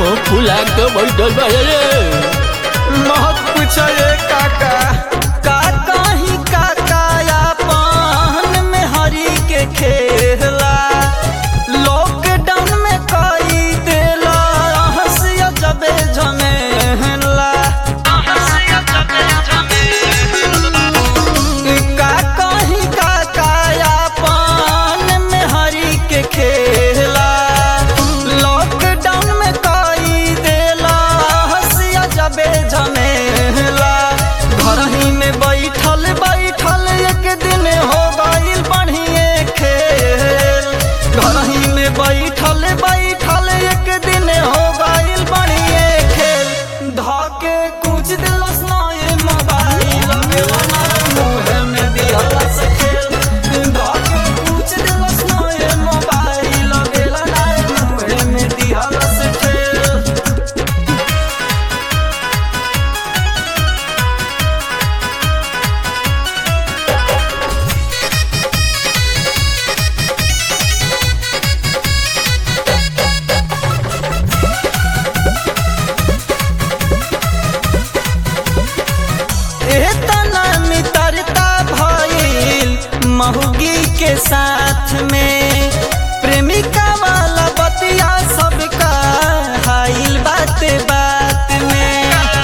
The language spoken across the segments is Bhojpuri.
मुंह फुला के बैठल बा रे मत पूछो ये काका का कहीं काका अपन में हरी के खेला लॉकडाउन में कई देला हंसिया जबे झमेला का कहीं काका अपन में हरी के खेला लॉकडाउन में कई देला हंसिया जबे झमेला घर ही में बैठल बैठल एक दिन हो गईल बढ़िए खेल घर ही में बैठल बैठल एक दिन हो गईल बढ़िए खेल धके कुछ दिलस नए मोबाइल मुँह में दिहलस खेल धके कुछ दिलस नए मोबाइल मुँह में दिहलस खेल एतना मित्रता भइल महुगी के साथ में प्रेमिका वाला बतिया सबका हाइल बात बात में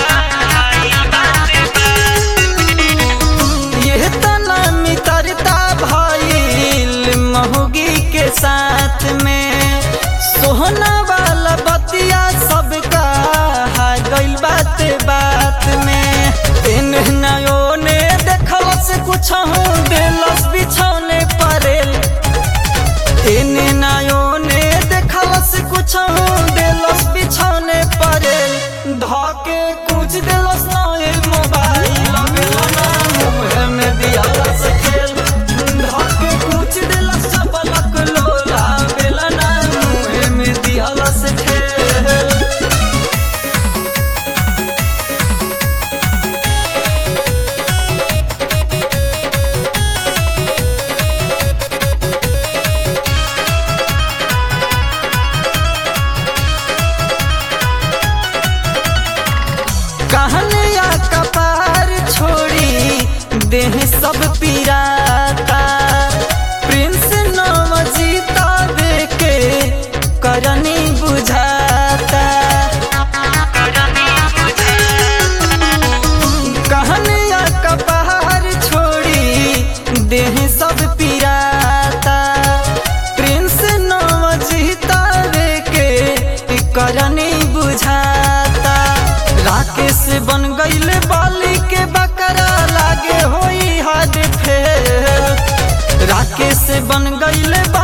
ये तना मित्रता भइल महुगी के साथ में सोहना वाला बतिया सबका हा गइल बात बात में इन नयो ने देखल से कुछ हूँ दिलस बिछौने परेल इन नयो ने देखल से कुछ हूँ दिलस बिछौने परेल धके कुछ दिलस नए मोबाइल मुँह में दियालस खेल धके कुछ दिलस पलक लोला बेलना मुँह में दियालस खेल कहलिया कपार छोड़ी देह सब पीराता प्रिंस नाम जीता के करनी बुझाता कहलिया कपार छोड़ी देह सब पीराता प्रिंस नाम जीता के करनी बुझाता राकेश बन गईल बाली के बकरा लागे होई हाथ फेल राकेश बन गईल